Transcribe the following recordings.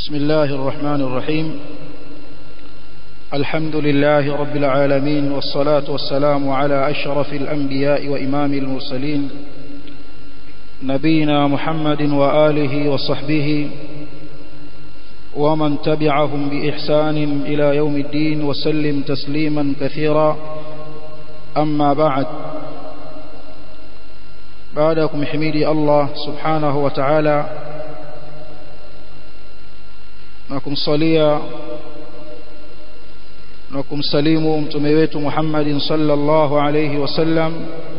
بسم الله الرحمن الرحيم الحمد لله رب العالمين والصلاة والسلام على أشرف الأنبياء وإمام المرسلين نبينا محمد وآله وصحبه ومن تبعهم بإحسان إلى يوم الدين وسلم تسليما كثيرا أما بعد بعدكم حميدي الله سبحانه وتعالى na kumsalia na kumsalimu mtume wetu Muhammadin sallallahu alayhi wasallam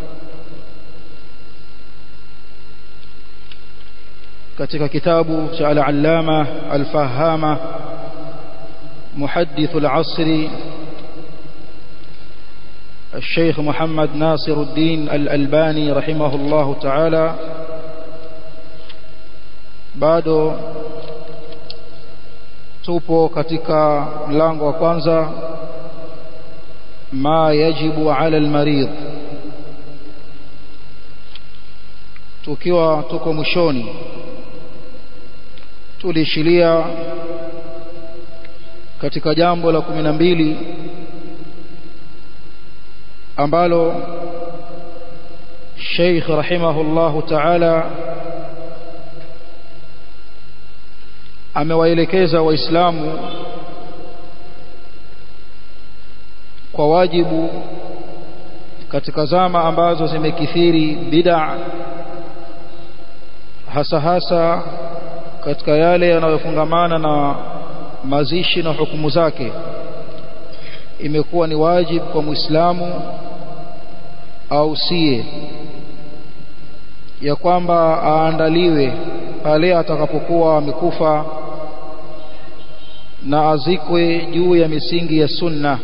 katika kitabu cha al-allama al-fahama muhaddith al-asri الشيخ محمد ناصر الدين الألباني رحمه الله تعالى bado tupo katika mlango wa kwanza ma yajibu ala almarid tukiwa tuko mwishoni tulishilia katika jambo la kumi na mbili ambalo Sheikh rahimahullahu ta'ala amewaelekeza waislamu kwa wajibu katika zama ambazo zimekithiri bid'a hasa hasa katika yale yanayofungamana na mazishi na hukumu zake imekuwa ni wajibu kwa muislamu au sie ya kwamba aandaliwe pale atakapokuwa amekufa na azikwe juu ya misingi ya sunna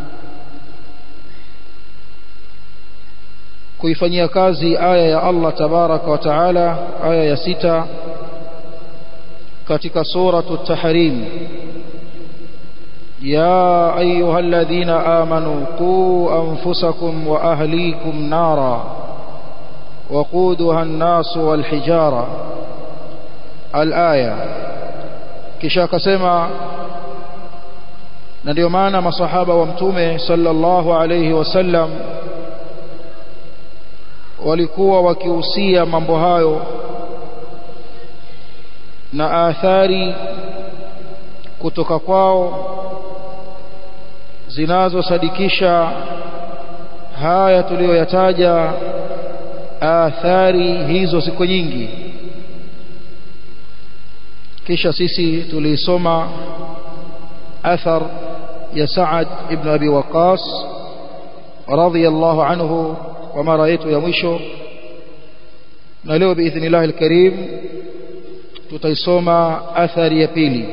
kuifanyia kazi aya ya Allah tabaraka wa taala aya ya sita katika suratu tahrim ya ayuha alladhina amanu qu anfusakum wa ahlikum nara وقودها الناس والحجاره الآية kisha akasema na ndio maana masahaba wa mtume sallallahu alayhi wasallam walikuwa wakihusia mambo hayo na athari kutoka kwao zinazosadikisha haya tuliyoyataja athari hizo ziko nyingi kisha sisi tulisoma athar ya Saad ibn Abi Waqas radhiyallahu anhu kwa mara yetu ya mwisho na leo biidhnillah alkarim tutaisoma athari ya pili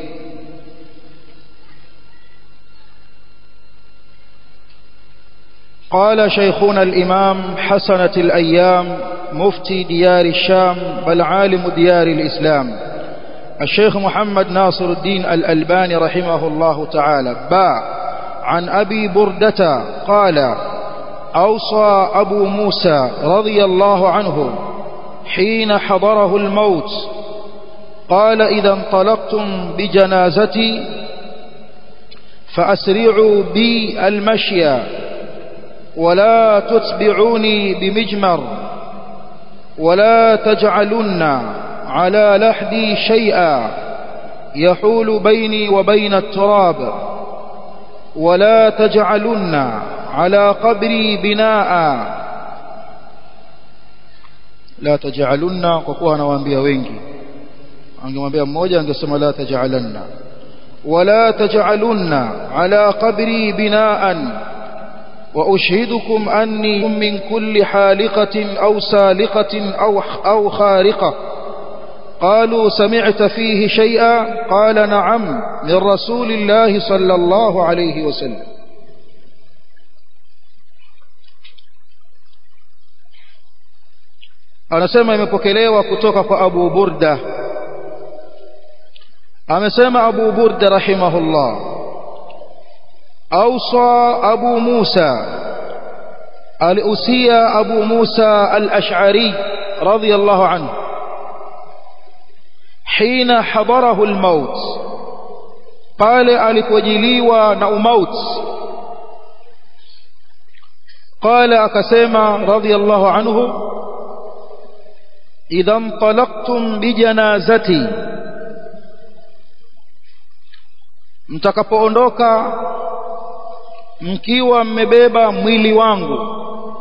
قال شيخنا الإمام حسنة الأيام مفتي ديار الشام بل عالم ديار الإسلام الشيخ محمد ناصر الدين الألباني رحمه الله تعالى باع عن أبي بردة قال أوصى أبو موسى رضي الله عنه حين حضره الموت قال إذا انطلقتم بجنازتي فأسرعوا بي المشي ولا تتبعوني بمجمر ولا تجعلن على لحدي شيئا يحول بيني وبين التراب ولا تجعلن على قبري بناء لا تجعلن kwa kuwa anawaambia wengi angemwambia mmoja angesema la taj'alanna wala taj'alunna ala qabri binaan وأشهدكم أني من كل حالقة أو سالقة أو, أو خارقة قالوا سمعت فيه شيئا قال نعم من رسول الله صلى الله عليه وسلم anasema imepokelewa kutoka kwa Abu Burda amesema Abu Burda rahimahullah ausa Abu Musa aliusia Abu Musa al-Ash'ari radiyallahu anhu حين حضره الموت pale alipojiliwa na umauti قال akasema radiyallahu anhu idha intalaqtum bijanazati mtakapoondoka mkiwa mmebeba mwili wangu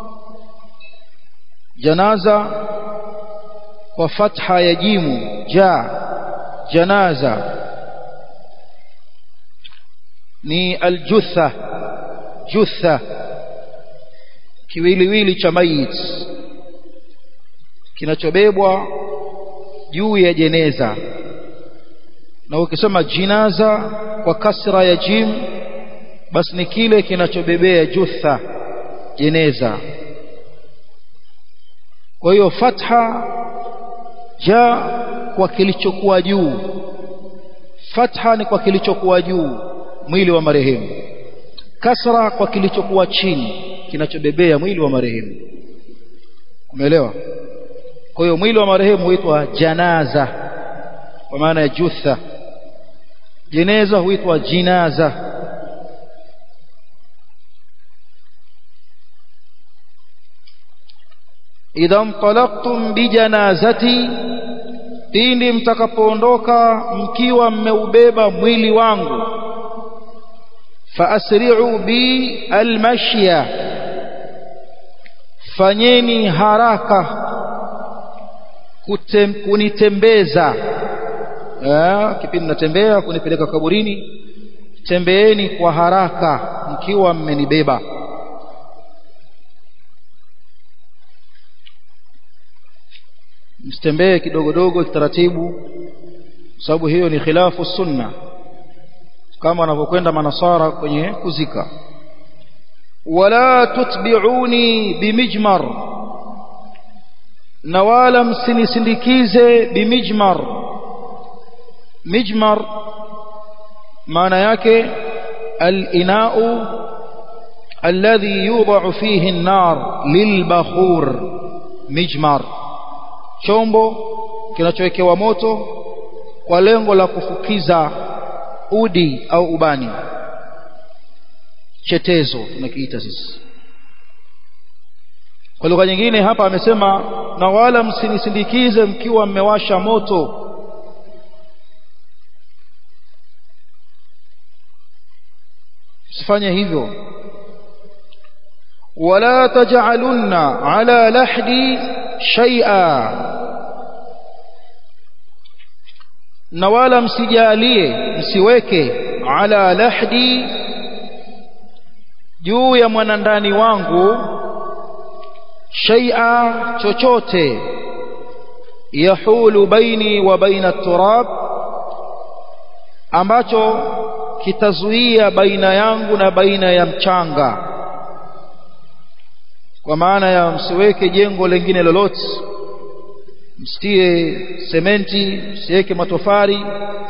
janaza kwa fatha ya jimu ja janaza ni aljutha jutha kiwiliwili cha mayit kinachobebwa juu ya jeneza na ukisema jinaza kwa kasra ya jim basi ni kile kinachobebea jutha jeneza kwa hiyo fatha ja kwa kilichokuwa juu fatha ni kwa kilichokuwa juu mwili wa marehemu kasra kwa kilichokuwa chini kinachobebea mwili wa marehemu umeelewa kwa hiyo mwili wa marehemu huitwa janaza kwa maana ya jutha jeneza huitwa jinaza idha mtalaqtum bijanazati pindi mtakapoondoka mkiwa mmeubeba mwili wangu faasri'u bi almashya fanyeni haraka kutem, kunitembeza eh, kipindi natembea kunipeleka kaburini tembeeni kwa haraka mkiwa mmenibeba msitembee kidogodogo kitaratibu sababu hiyo ni khilafu sunna kama wanavyokwenda manasara kwenye kuzika wala tutbi'uni bimijmar na wala msinisindikize bimijmar mijmar maana yake al-ina'u alladhi yudha'u fihi an-nar lilbakhur mijmar chombo kinachowekewa moto kwa lengo la kufukiza udi au ubani chetezo tunakiita sisi kwa lugha nyingine hapa amesema na wala msinisindikize mkiwa mmewasha moto sifanye hivyo wala taj'alunna ala lahdi shay'a na wala msijalie msiweke ala lahdi juu ya mwanandani wangu shay'a chochote yahulu baini wa baina turab ambacho kitazuia baina yangu na baina ya mchanga kwa maana ya msiweke jengo lingine lolote msitie sementi msiweke matofali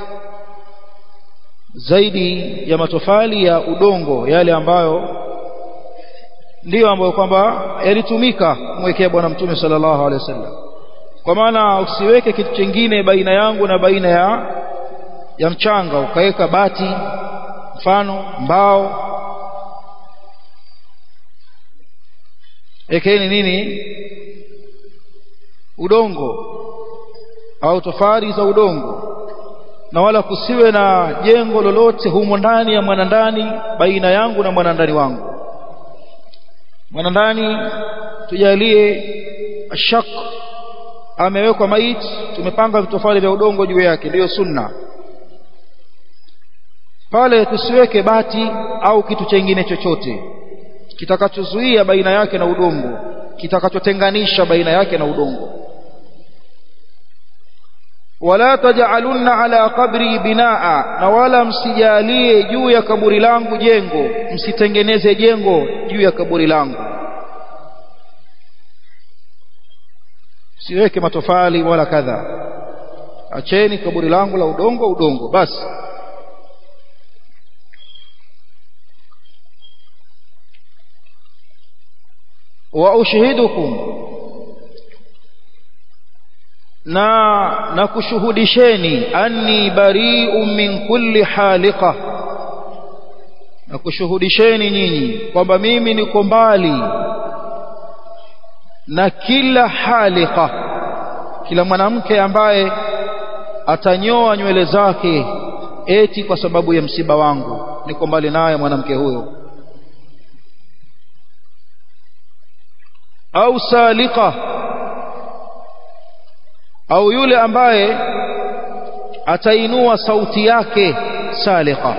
zaidi ya matofali ya udongo yale ambayo ndiyo ambayo kwamba yalitumika kumwekea bwana mtume sallallahu alaihi wasallam kwa maana usiweke kitu kingine baina yangu na baina ya ya mchanga ukaweka bati mfano mbao ekeni nini udongo au tofari za udongo na wala kusiwe na jengo lolote humo ndani ya mwanandani baina yangu na mwanandani wangu mwanandani tujalie ashak amewekwa maiti tumepanga vitofali vya udongo juu yake ndiyo sunna pale tusiweke bati au kitu chengine chochote kitakachozuia baina yake na udongo kitakachotenganisha baina yake na udongo wala taj'alunna ala qabri binaa na wala msijalie juu ya kaburi langu jengo msitengeneze jengo juu ya kaburi langu siweke matofali wala kadha acheni kaburi langu la udongo udongo basi wa ushhidukum na na kushuhudisheni anni bari'un min kulli haliqa na kushuhudisheni nyinyi kwamba mimi niko mbali na kila halika kila mwanamke ambaye atanyoa nywele zake eti kwa sababu ya msiba wangu niko mbali naye mwanamke huyo au salika au yule ambaye atainua sauti yake salika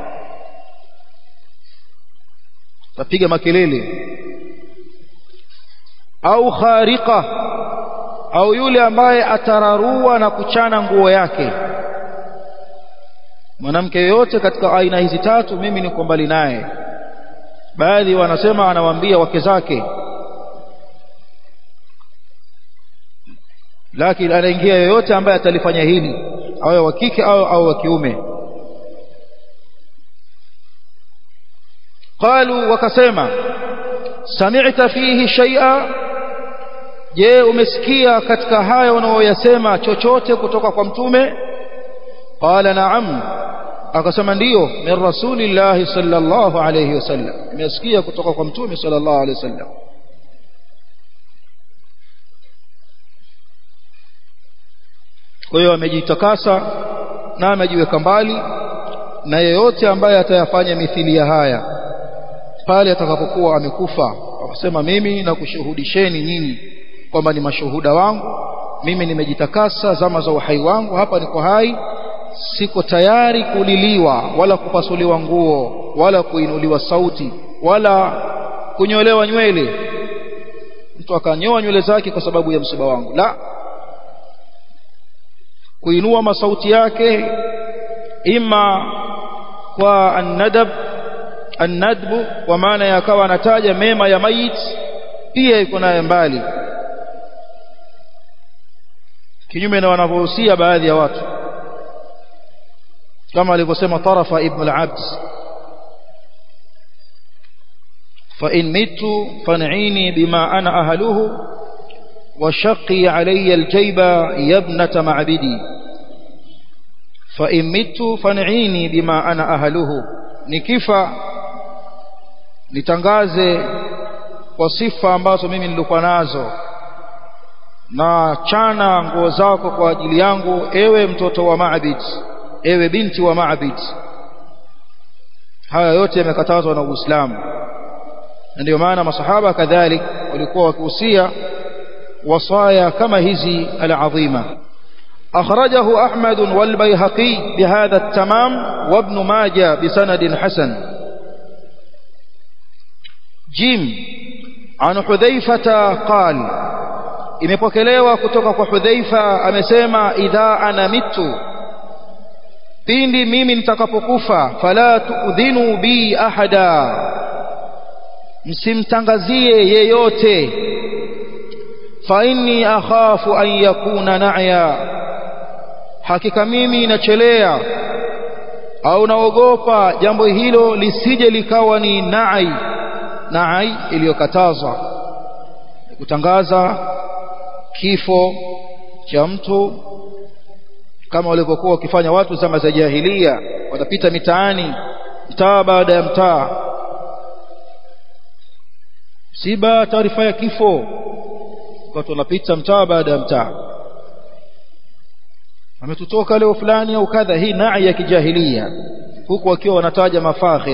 tapiga makelele au khariqa au yule ambaye atararua na kuchana nguo yake mwanamke yoyote katika aina hizi tatu mimi niko mbali naye baadhi wanasema anawaambia wake zake lakini anaingia yoyote ambaye atalifanya hili awe wa kike au au wa kiume qalu wakasema sami'ta fihi shay'a je umesikia katika haya unaoyasema chochote kutoka kwa mtume qala na'am akasema ndiyo min rasulillahi sallallahu alayhi wasallam nimesikia kutoka kwa mtume sallallahu alayhi wasallam kwa hiyo amejitakasa na amejiweka mbali na yeyote ambaye atayafanya mithili ya haya pale atakapokuwa amekufa akasema mimi na kushuhudisheni nyinyi kwamba ni mashuhuda wangu mimi nimejitakasa zama za uhai wangu hapa niko hai siko tayari kuliliwa wala kupasuliwa nguo wala kuinuliwa sauti wala kunyolewa nywele mtu akanyoa nywele zake kwa sababu ya msiba wangu la kuinua masauti yake ima kwa annadab annadbu kwa maana yakawa anataja mema ya mayit pia iko naye mbali kinyume na wanavyohusia baadhi ya watu kama alivyosema tarafa ibn al-abd fa in mitu fan'ini bima ana ahluhu وشقي علي الجيب يا ابنة معبدي فإن مت فانعيني بما أنا أهله nikifa nitangaze kwa sifa ambazo mimi nilikuwa nazo na chana nguo zako kwa ajili yangu ewe mtoto wa Maabid ewe binti wa Maabid haya yote yamekatazwa na Uislamu na ndio maana masahaba kadhalik walikuwa wakihusia وصايا كما هذه العظيمة أخرجه أحمد والبيهقي بهذا التمام وابن ماجة بسند حسن جيم عن حذيفة قال imepokelewa kutoka kwa Hudhaifa amesema idha ana mitu pindi mimi nitakapokufa fala tuudhinu bi ahada msimtangazie yeyote fa inni akhafu an yakuna na'ya hakika mimi nachelea au naogopa jambo hilo lisije likawa ni na'i na'i iliyokatazwa kutangaza kifo cha mtu kama walivyokuwa wakifanya watu zama za jahilia wanapita mitaani mtaa baada ya mtaa siba taarifa ya kifo watu wanapita mtaa baada ya mtaa ametutoka leo fulani au kadha hii na'i ya kijahilia huku wakiwa wanataja mafakhir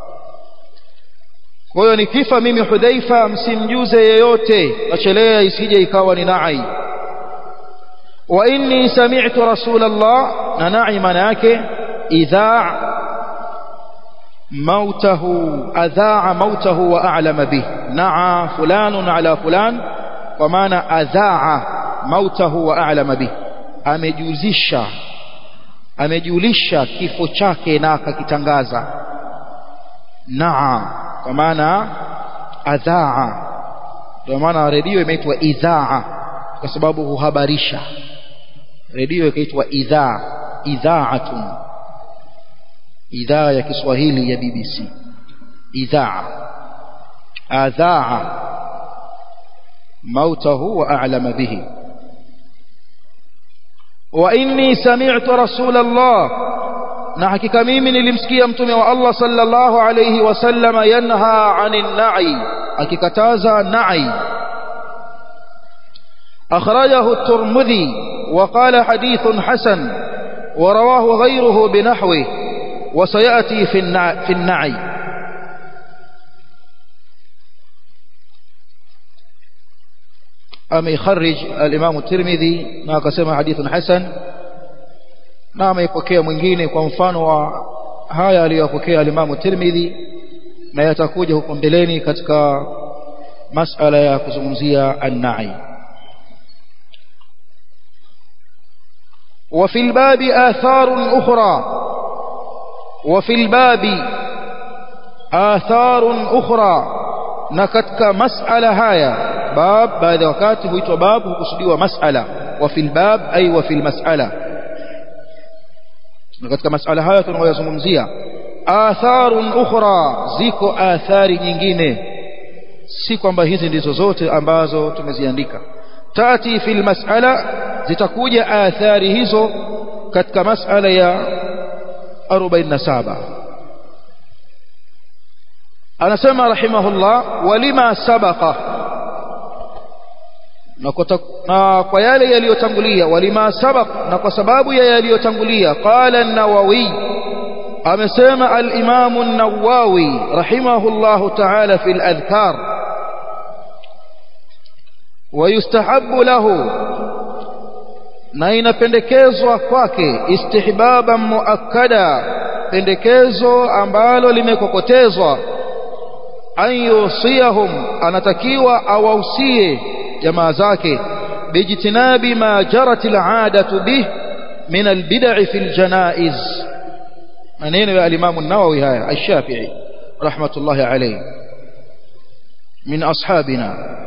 kwa hiyo nikifa mimi Hudhaifa msimjuze yeyote achelea isije ikawa ni na'i wa inni sami'tu rasulallah na na'i maana yake idha mautahu adhaa mautahu wa a'lama bih na'a fulanun ala fulan kwa maana adhaa mautahu wa a'lama bih amejuzisha amejulisha kifo chake na akakitangaza naa kwa maana adhaa ndio maana redio imeitwa idhaa kwa sababu huhabarisha redio ikaitwa idhaa idhaatun idhaa ya Kiswahili ya BBC idhaa adhaa mautahu wa a'lama bihi wa inni sami'tu rasul Allah na hakika mimi nilimsikia mtume wa Allah sallallahu alayhi wasallama yanha anin na'i akikataza na'i akhrajahu at-Tirmidhi wa qala hadithun hasan wa rawahu ghayruhu binahwi wa sayati fi an-na'i ameikharij al-Imam at-Tirmidhi na akasema hadithun hasan na ameipokea mwingine kwa mfano wa haya aliyopokea al-Imam Tirmidhi na yatakuja huko mbeleni katika masala ya kuzungumzia an-na'i وفي الباب آثار أخرى وفي الباب آثار أخرى نكتك مسألة هايا باب بعد وقت هو باب hukusudiwa mas'ala وفي الباب أي وفي المسألة na katika masala haya tunayozungumzia atharun ukhra ziko athari nyingine si kwamba hizi ndizo zote ambazo tumeziandika tati fil mas'ala zitakuja athari hizo katika mas'ala ya 47 anasema rahimahullah walima sabaqa na kwa yale yaliyotangulia walima sabaq na kwa sababu ya yaliyotangulia qala an-nawawi amesema al-imam an-nawawi rahimahullah ta'ala fi al-adhkar ويستحب له na inapendekezwa kwake istihbaban muakkada pendekezo ambalo limekokotezwa an yusiyahum anatakiwa awausie jamaa zake bijtinabi ma jarat al'adatu bih min albid'i fi aljanaiz maneno ya al-Imam an-Nawawi haya ash-Shafi'i rahmatullahi alayhi min ashabina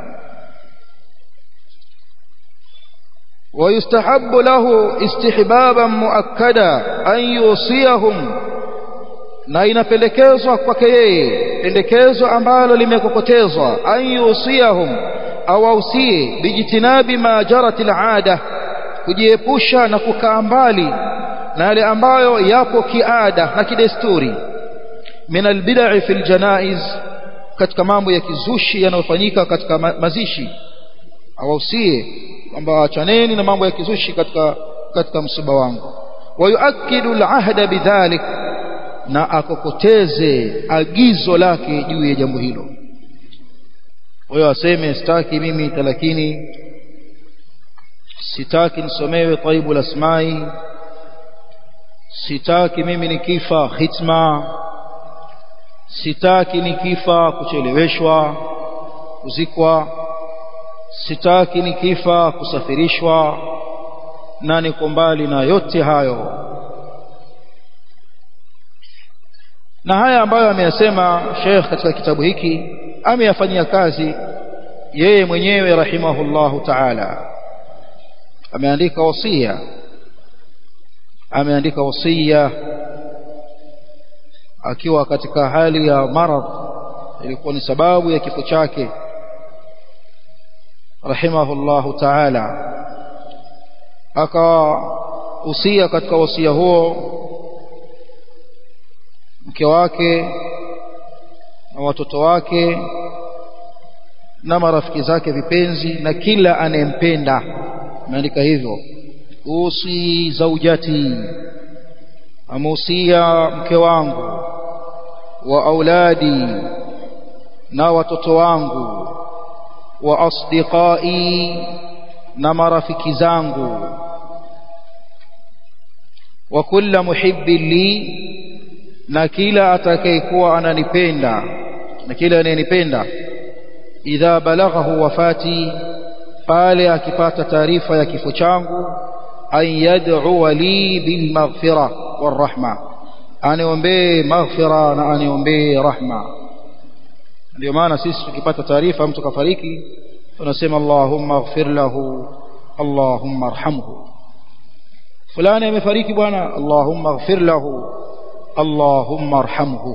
ويستحب له استحبابا مؤكدا أن يوصيهم na inapendekezwa kwake yeye pendekezo ambalo limekokotezwa an yusiyahum awausie bijitinabi ma jarat al'ada kujiepusha na kukaa mbali na yale ambayo yapo kiada na kidesturi min albid'i fil janaiz katika mambo ya kizushi yanayofanyika katika mazishi awausie kwamba achaneni na mambo ya kizushi katika katika msiba wangu wayuakidu alahda bidhalik na akokoteze agizo lake juu ya jambo hilo wewe aseme sitaki mimi talakini sitaki nisomewe taibul asmai sitaki mimi nikifa khitma sitaki nikifa kucheleweshwa kuzikwa sitaki nikifa kusafirishwa na niko mbali na yote hayo na haya ambayo ameyasema Sheikh katika kitabu hiki ameyafanyia kazi yeye mwenyewe rahimahullahu ta'ala ameandika wasia ameandika wasia akiwa katika hali ya maradh ilikuwa ni sababu ya kifo chake rahimahullahu ta'ala akahusia katika wasia huo mke wake na watoto wake na marafiki zake vipenzi na kila anayempenda ameandika hivyo usi zaujati amuhusia mke wangu wa auladi na watoto wangu wa asdiqai na marafiki zangu wa kulla muhibbin li na kila atakayekuwa ananipenda na kila anayenipenda idha balaghahu wafati pale akipata taarifa ya kifo changu an yad'u li bil maghfira war rahma aniombee maghfira na aniombee rahma ndio maana sisi tukipata taarifa mtu kafariki tunasema Allahumma ighfir lahu Allahumma arhamhu fulani amefariki bwana Allahumma ighfir lahu Allahumma arhamhu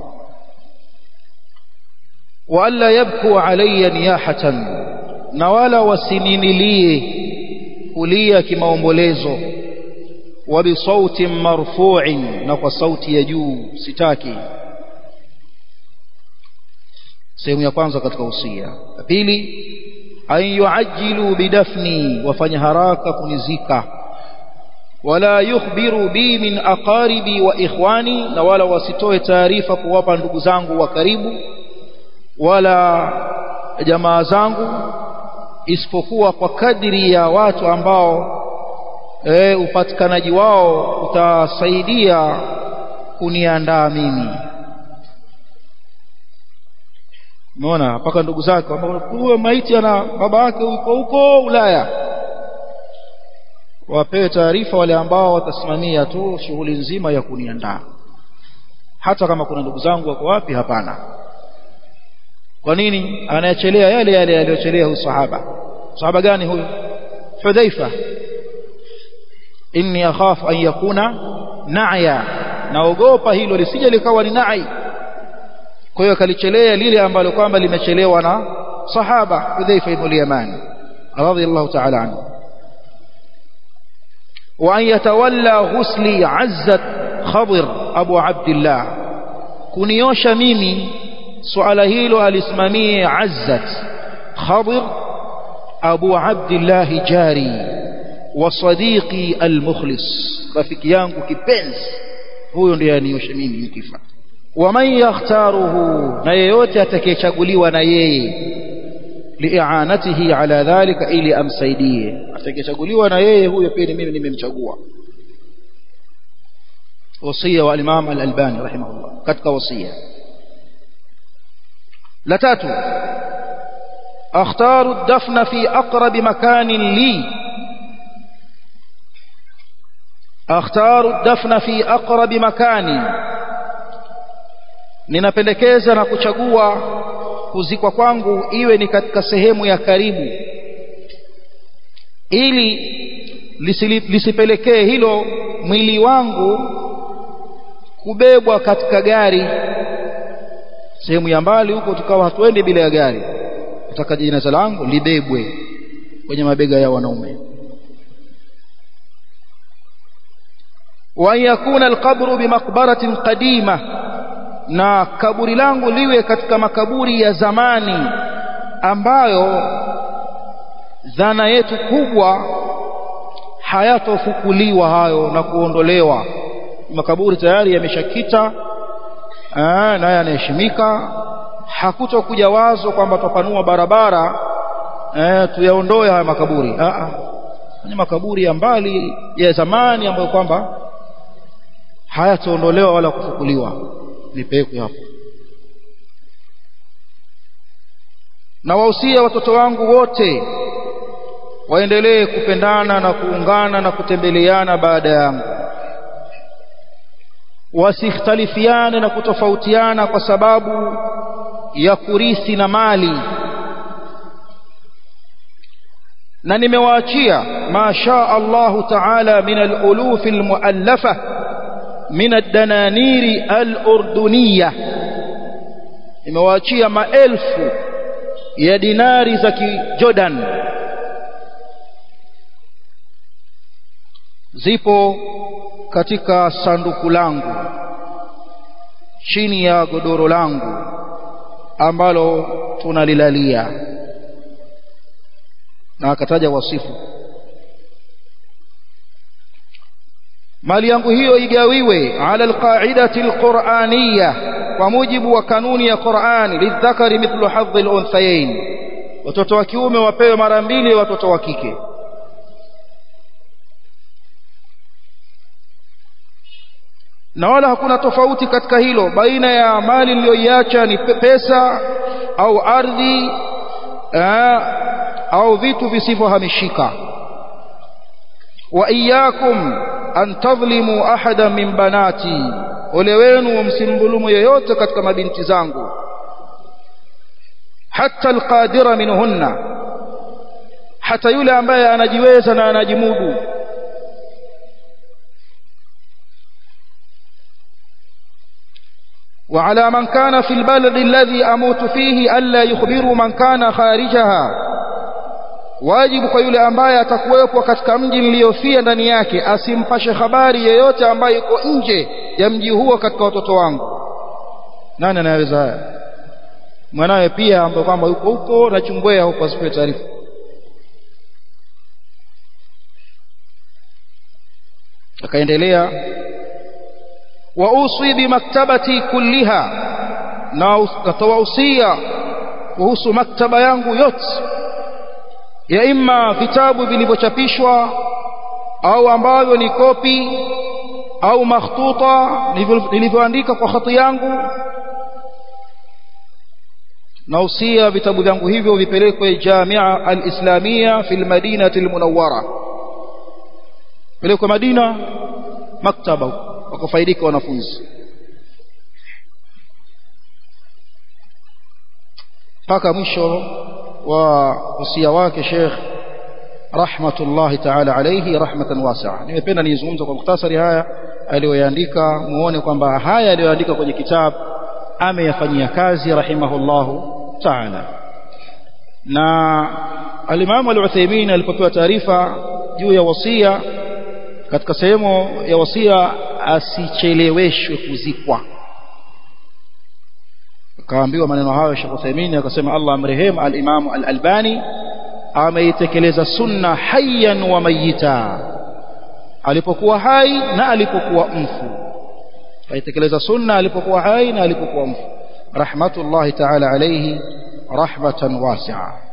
wa alla yabku alayya niyahatan na wala wasininilie kulia kimaombolezo wa bisautin marfu'in na kwa sauti ya juu sitaki sehemu ya kwanza katika usia ya pili an yuajjilu bidafni wafanya haraka kunizika wala yukhbiru bi min aqaribi wa ikhwani na wala wasitoe taarifa kuwapa ndugu zangu wa karibu wala jamaa zangu isipokuwa kwa kadiri ya watu ambao e, upatikanaji wao utasaidia kuniandaa mimi umeona mpaka ndugu zake huyo maiti ana baba yake yuko huko Ulaya wapewe taarifa wale ambao watasimamia tu shughuli nzima ya kuniandaa hata kama kuna ndugu zangu wako wapi hapana kwa nini anayechelea yale yale yaliyochelea huyu sahaba sahaba gani huyu Hudhaifa inni akhafu an yakuna na'ya naogopa hilo lisije likawa ni na'i kwa hiyo akalichelea lile ambalo kwamba limechelewa na sahaba Hudhaifa ibn al-Yaman radiyallahu ta'ala anhu wa an yatawalla ghusli azzat Khadir Abu Abdullah kuniosha mimi suala hilo alisimamie azzat Khadir Abu Abdullah jari wa sadiqi al-mukhlis rafiki yangu kipenzi huyo ndiye anioshe mimi nikifa waman yakhtaruhu na yeyote atakayechaguliwa na yeye li'anatihi ala dhalika ili amsaidie atakayechaguliwa na yeye huyo pia mimi nimemchagua wasia wa Imam al-Albani rahimahullah katika wasia la tatu akhtaru ad-dafna fi aqrab makanin li akhtaru ad-dafna fi aqrab makanin ninapendekeza na kuchagua kuzikwa kwangu iwe ni katika sehemu ya karibu ili lisipelekee hilo mwili wangu kubebwa katika gari sehemu ya mbali huko tukawa hatuendi bila ya gari nataka jeneza langu libebwe kwenye mabega ya wanaume wa yakuna alqabru bimaqbaratin qadima na kaburi langu liwe katika makaburi ya zamani ambayo dhana yetu kubwa hayatofukuliwa hayo na kuondolewa makaburi tayari yameshakita na yanaheshimika hakutokuja wazo kwamba tupanua barabara eh, tuyaondoe haya makaburi ah ni makaburi ya mbali ya zamani ambayo kwamba hayataondolewa wala kufukuliwa nipekwe hapo na wahusia watoto wangu wote waendelee kupendana na kuungana na kutembeleana baada yangu wasikhtalifiane na kutofautiana kwa sababu ya kurithi na mali na nimewaachia ma shaa Allahu ta'ala min al-uluf al-mu'allafa min ad-dananiri al-urduniyya nimewaachia maelfu ya dinari za kijordan zipo katika sanduku langu chini ya godoro langu ambalo tunalilalia na akataja wasifu mali yangu hiyo igawiwe ala alqaidati alquraniyya kwa mujibu wa kanuni ya Qur'an lidhakari mithlu hadhi alunthayain watoto wa kiume wapewe mara mbili watoto wa kike na wala hakuna tofauti katika hilo baina ya mali niliyoiacha ni pesa au ardhi aa, au vitu visivyohamishika wa iyyakum an tadhlimu ahada min banati ole wenu msimdhulumu yoyote katika mabinti zangu hata alqadira minhunna hata yule ambaye anajiweza na anajimudu وعلى من كان في البلد الذي أموت فيه ألا يخبروا من كان خارجها wajibu kwa yule ambaye atakuwepo katika mji niliyofia ndani yake asimpashe habari yeyote ambaye yuko nje ya mji huo katika watoto wangu nani anayeweza haya mwanawe pia ambaye kwamba yuko huko na chumbwea huko asipewe taarifa akaendelea wa uswi bimaktabati kulliha na natawahusia kuhusu maktaba yangu yote ya imma vitabu vilivyochapishwa au ambavyo ni kopi au makhtuta nilivyoandika kwa khati yangu nausia vitabu vyangu hivyo vipelekwe Jamia al-Islamia fi al-Madinati al-Munawwara pelekwe Madina maktaba wakafaidika wanafunzi mpaka mwisho wa usia wake Sheikh rahmatullahi ta'ala alayhi rahmatan wasi'a nimependa nizungumze kwa mukhtasari haya aliyoyaandika muone kwamba haya aliyoandika kwenye kitabu ameyafanyia kazi rahimahullahu ta'ala na al-Imam al-Uthaymeen alipopewa taarifa juu ya wasia katika sehemu ya wasia asicheleweshwe kuzikwa akaambiwa maneno hayo Sheikh Uthaymeen akasema Allah amrehemu al-Imam al-Albani ameitekeleza sunna hayyan wa mayita alipokuwa hai na alipokuwa mfu aitekeleza sunna alipokuwa hai na alipokuwa mfu rahmatullahi ta'ala alayhi rahmatan wasi'a